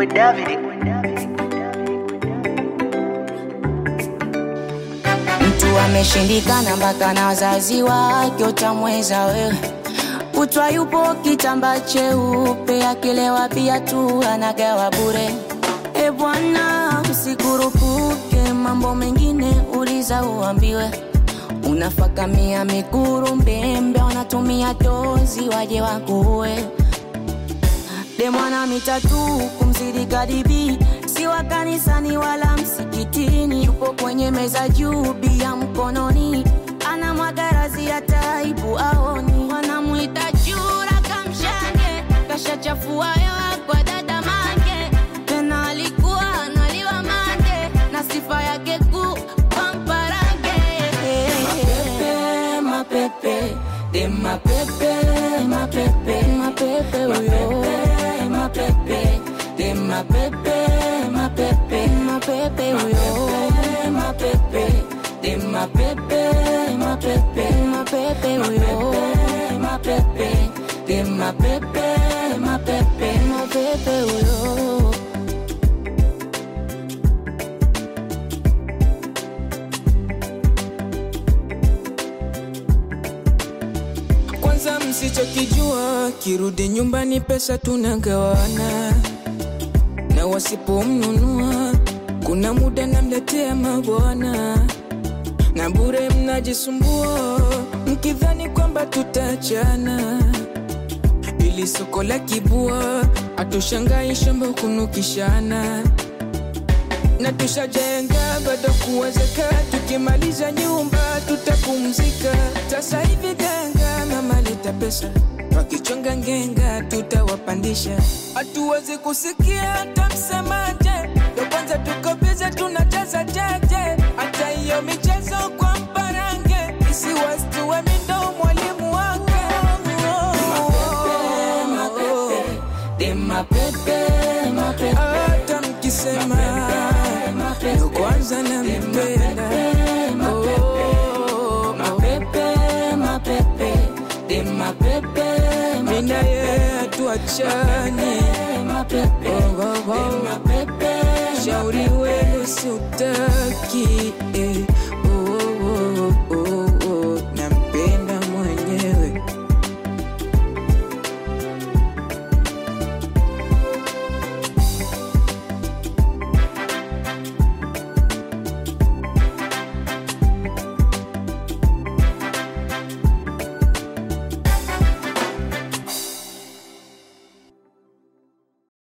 boy David. Mtu ameshindikana mpaka na wazazi wake, utamweza wewe. Kutwa yupo kitamba cheupe, akilewa pia tu anagawa bure. E bwana, usikurupuke, mambo mengine uliza uambiwe. Unafakamia mikuru mbembe, wanatumia tozi waje wakuue. Demwana mitatu kumzidi kadibi, si wa kanisani wala msikitini, yupo kwenye meza juu bia mkononi, ana mwagarazi ya taibu aoni, wanamwita chura kamshange, kashachafua hewa kwa dada mange, tena alikuwa analiwa mande na sifa yake kuu pamparange. Mapepe, mapepe, de mapepe, mapepe, mapepe, uyo. Mapepe, de mapepe, mapepe, mapepe, uyo. Mapepe, de mapepe, mapepe, mapepe, uyo. Mapepe, de mapepe, mapepe, mapepe, uyo. Kwanza msichokijua, kirudi nyumbani pesa tunagawana, na wasipomnunua kuna muda namletea mabwana, na bure mnajisumbua mkidhani kwamba tutachana, ili soko la kibua atushangai shamba kunukishana na tushajenga bado kuwezeka, tukimaliza nyumba tutapumzika. Sasa hivi ganga mama leta pesa, wakichonga ngenga tutawapandisha. Hatuwezi kusikia hata msemaje, ndo kwanza tuko bize tunacheza jeje, hata hiyo michezo kwa mparange isiwastue mindo mwalimu wake De mapepe, mapepe, hata mkisema ndo kwanza nampenda Oh, mapepe, mapepe, de mapepe, mina ye hatuachani mapepe, Oh, oh, oh. mapepe, shauri wenu siutaki eh.